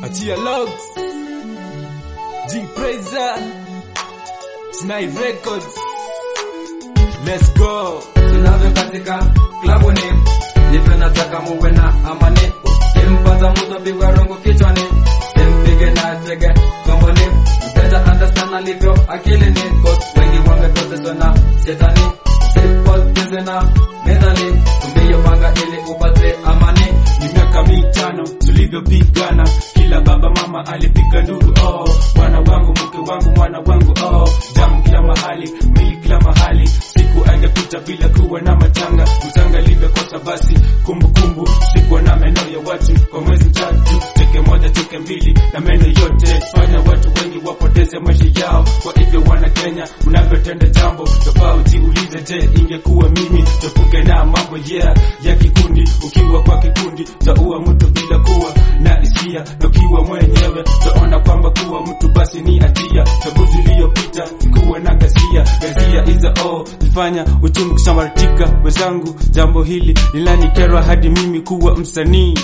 Achia Logs, G Praiser, Snai Records. Let's go. tunavyo katika klabu ni hivyo nataka muwe na amani kimpata mtu pigwa rongo kichwani simpige na tege tumboni mpenda understand alivyo akili ni cause wengi wamepotezwa na shetani sipoteze na medhali tumbiyo panga ili upate amani Ni miaka mitano tulivyopigana, kila baba mama alipiga nduru. Oh, mwana wangu, mke wangu, mwana wangu. Oh, jamu kila mahali, mili kila mahali, siku angepita bila kuwa na matanga. Mchanga livyokosa basi kumbukumbu, sikuwa na meno ya watu kwa mwezi tatu, teke moja teke mbili na meno yote, fanya watu wengi wapoteze maisha yao. Kwa hivyo wana Kenya, unavyotenda jambo tofauti, ulize je, ingekuwa mimi tofuke na mambo yeah ya kikundi. Ukiwa kwa kikundi taua mtu bila kuwa na hisia, na ukiwa mwenyewe taona kwamba kuwa mtu basi ni hatia. Chaguzi iliyopita sikuwa na ghasia, ghasia iza oh zifanya uchungu kusambaratika. Wenzangu, jambo hili linanikerwa hadi mimi kuwa msanii.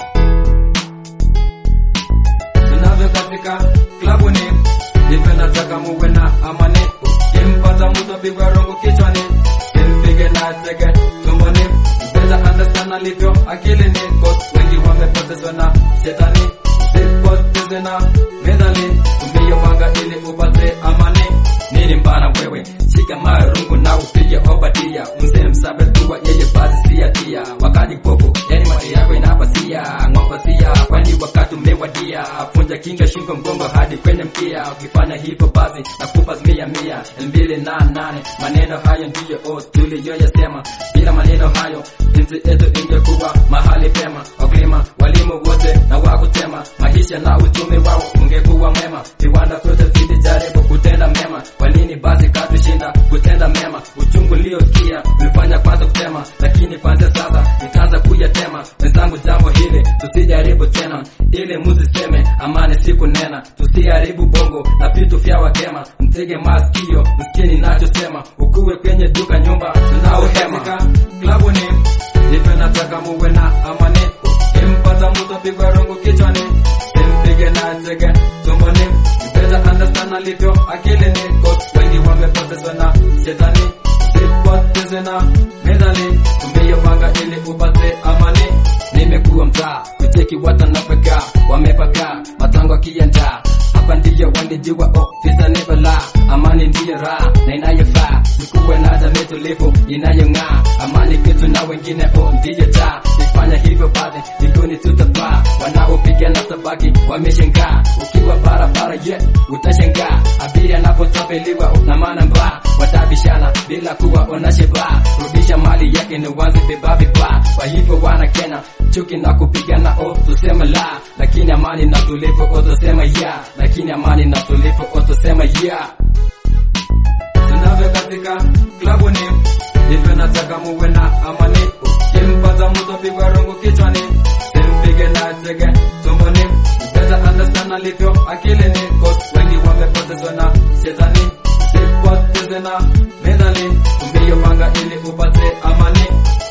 tunavyo katika klabu ni hivyo nataka muwe na amani kimpata mtu pigwa rongo kichwani kimpige na tege tumboni mpenda understand alivyo akili ni cause wengi wamepotezwa na shetani sipoteze na medhali tumbiyo panga ili upate amani nini mbana wewe shika marungu na upige obadia mzee msabe tuwa yeye basi siatia wakati popo yani mati yako inapasia ng'opasia kwani wakati umewadia punja kinga shingo mgongo hadi kwenye mkia ukifanya hivyo basi nakupa mia mia mbili na nane maneno hayo ndiyo o tuliyoyasema bila maneno hayo jinsi yetu ingekuwa mahali pema wakulima walimu wote na wakutema maisha na uchumi wao ungekuwa mwema viwanda vyote vilijaribu kutenda mema kwa nini basi katushinda kutenda mema uchungu liosikia ulifanya kwanza kutema lakini kwanza sasa nikaanza kuyatema wenzangu jambo hili tusijaribu tena ili muziseme amani siku nena tusiharibu bongo na vitu vya wakema mtege masikio msikini nachosema ukuwe kwenye duka nyumba tunaohema klabu ni hivyo nataka muwe na amani kimpata mtu pigwa rongo kichwani simpige na tege tumboni mpenda understand alivyo akili ni cause wengi wamepotezwa na shetani sipoteze na medhali tumbiyo panga ili upate amani nimekuwa mtaa kucheki watanapeka wamepaka matango akienda hapa ndiyo wanijua ofisa ni bala amani ndiyo raha na inayofaa tukuwe na jamii tulivu inayong'aa amani kitu na wengine o ndiyo taa ifanya hivyo basi mbinguni tutapaa wanaopigana tabaki wameshangaa ukiwa barabara ye yeah, utashangaa abiria anapotapeliwa na maana mbaa watabishana bila kuwa onasheba rudisha mali yake ni wazi vibaa vibaa kwa hivyo wana kena chuki na kupigana o tusema la lakini amani na tulivu o tusema ya lakini amani na tulivu o tusema ya tunavyo katika klabu ni hivyo nataka muwe na amani kimpata mtu pigwa rongo kichwani simpige na tege tumboni mpenda understand alivyo akili ni cause wengi wamepotezwa na shetani sipoteze na medhali tumbiyo panga ili upate amani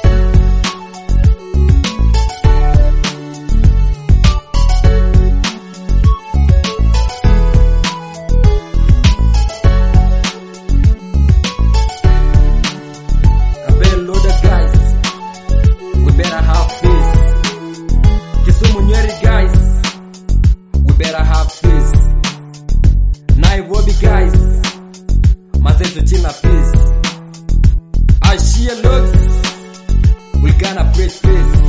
Kabel loaded guys we better have peace Kisumu Nyeri guys we better have peace Nairobi guys Mazetu China peace Ashia looks we gonna preach peace